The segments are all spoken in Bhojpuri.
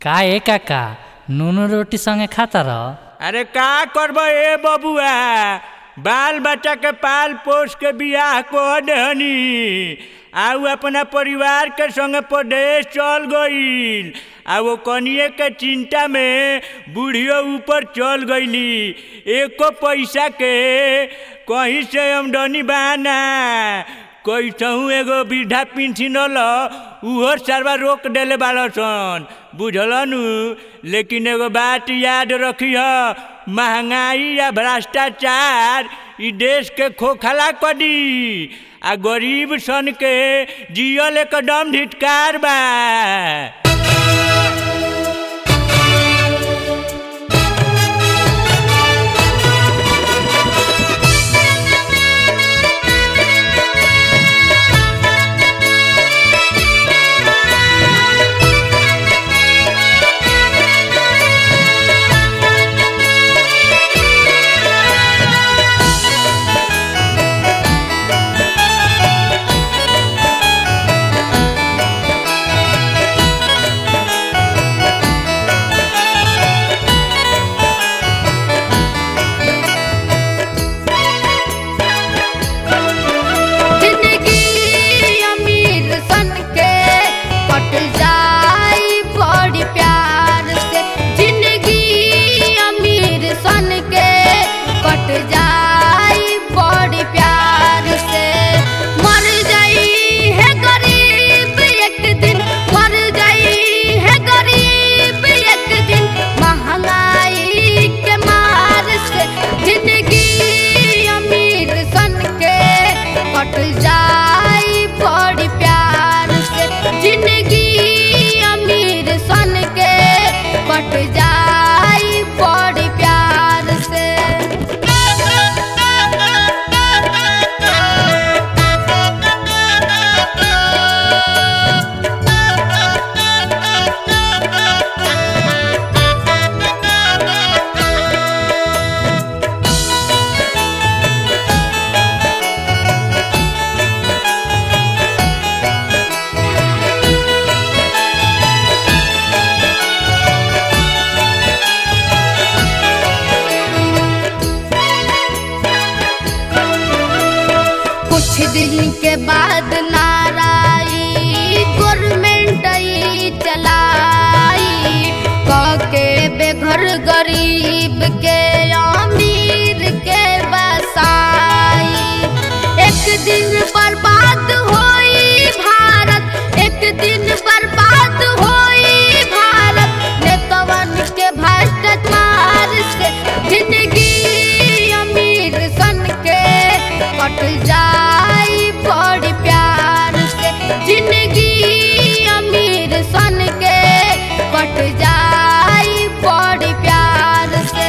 का ए काका नूनू रोटी संगे खाता रह अरे का करब ए बबुआ बाल बच्चा के पाल पोस के बियाह को दहनी आउ अपना परिवार के संगे प्रदेश चल गईल आ वो कनिए के चिंता में बूढ़ियो ऊपर चल गईली एको पैसा के कहीं से आमदनी बहाना कैसहू एगो वृद्धा पेंशन ल उहो सरवा रोक देले बाड़ सन बुझल नु लेकिन एगो बात याद रखी महंगाई या भ्रष्टाचार ई देश के खोखला कदी आ गरीब सन के जियल एकदम धिटकार बा जिंदगी अमीर सन के कट जाई बड़ी प्यार से जिंदगी अमीर सन के कट जाई बड़ी प्यार से मर जाई है गरीब एक दिन मर जाई है गरीब एक दिन महंगाई के मार से जिंदगी अमीर सन के कट जाई बड़ी प्यार से जिंदगी अमीर सन के कट जाई बड़ी प्यार से कुछ दिन के बाद नाराई गवर्नमेंट आई चलाई कके बेघर गरीब के अमीर के बसाई एक दिन बर्बाद होई भारत एक दिन बर्बाद होई भारत नेतवन के भ्रष्टाचार से जिंदगी अमीर सन के कट जाई बड़ी प्यार से जिंदगी अमीर सन के कट जाई बड़ी प्यार से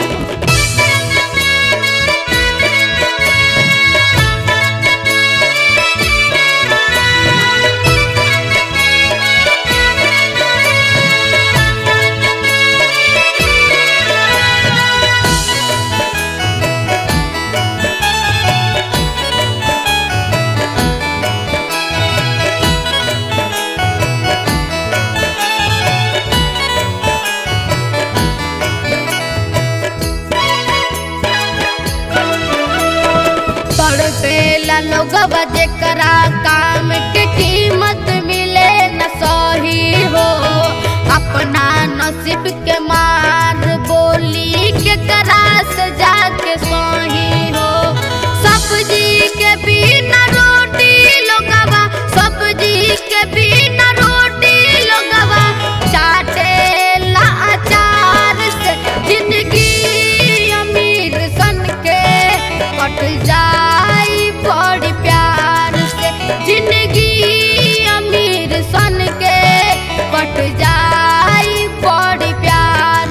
तड़पेला लोगवा जेकरा काम के कीमत मिले न सही हो अपना नसीब के मार बोली के करा से जाके सही हो सब्जी के बिना रोटी लोगवा सब्जी के बिना रोटी लोगवा चाटे ला अचार से जिंदगी अमीर सन के कट जाई बड़ी प्यार से जिंदगी अमीर सन के कट जाई बड़ी प्यार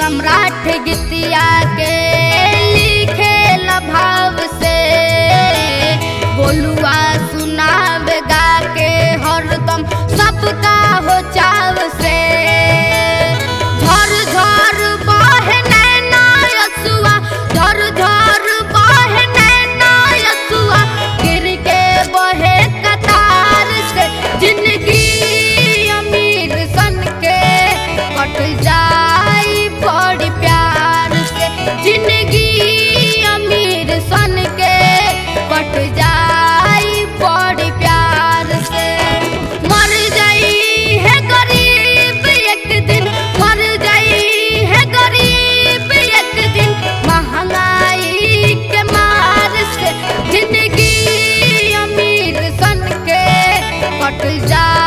सम्राट गीतिया के लिखे भाव से बोलुआ सुनावे गा के हरदम सबका हो चाव से झर झर बहे नैना यसुआ झर झर बहे नैना यसुआ गिर के बहे कतार से जिंदगी अमीर सन के कट जाई बड़ी प्यार से जिंदगी अमीर सन के कट जाई बड़ी प्यार से मर जाई है गरीब एक दिन मर जाई है गरीब एक दिन महंगाई के मार से जिंदगी अमीर सन के कट जा